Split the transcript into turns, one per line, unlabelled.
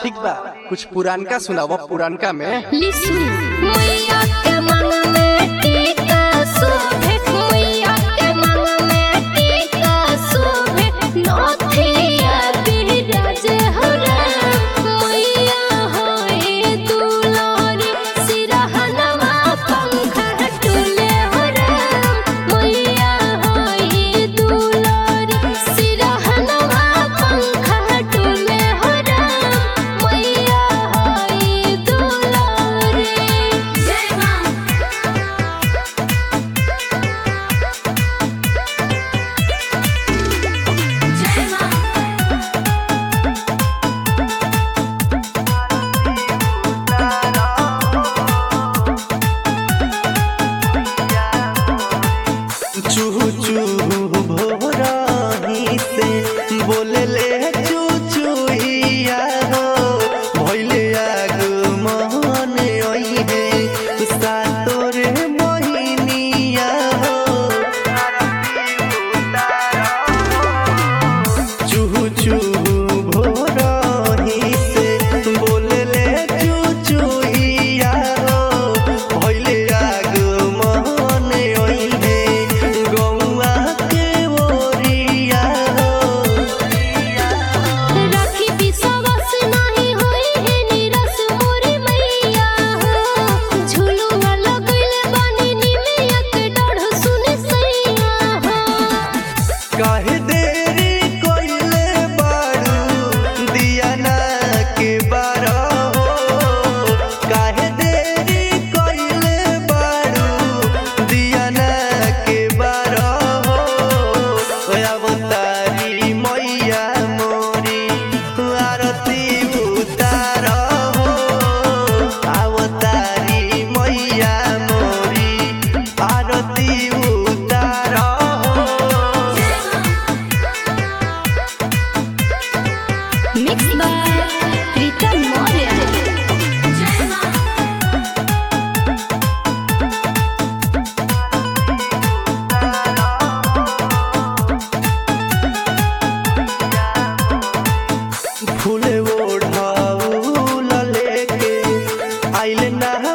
ठीक बा कुछ पुरानका सुनावा पुरानका में
लिसु मैया के मन में टीका शोभे मैया के मन में टीका शोभे नथिया बिराज हरा मैया होए दुलारी सिरहनवा पंखा टुले हरा मैया होए दुलारी सिरहनवा पंखा टुले हरा मैया होए दुलारी जय मां जय मां
चूहू चूहू भोराही से बोले ले चू चूहिया हो भइले आग मन ओई है सातोर मोहिनिया हो चूहू चूहू भोराही से बोले ले चू चूहिया हो भइले आग मन ओई है गौआ के ओरिया हो
राखी विश्वास नाही होई है निरस मोरी मैया हो झुलुआ लगइल बानी निमिया के डढ़ सुने सैया हो
काहे देरी कोइले बारू दिया ना के बारा हो काहे देरी कोइले बारू दिया ना के बारा हो अवतारी मैया मोरी आरती उतार हो अवतारी मैया मोरी आरती उतार हो
मिक्स बाय प्रीतम मौर्य जय मां
फूले ओढ़ाऊ लेके आइल ना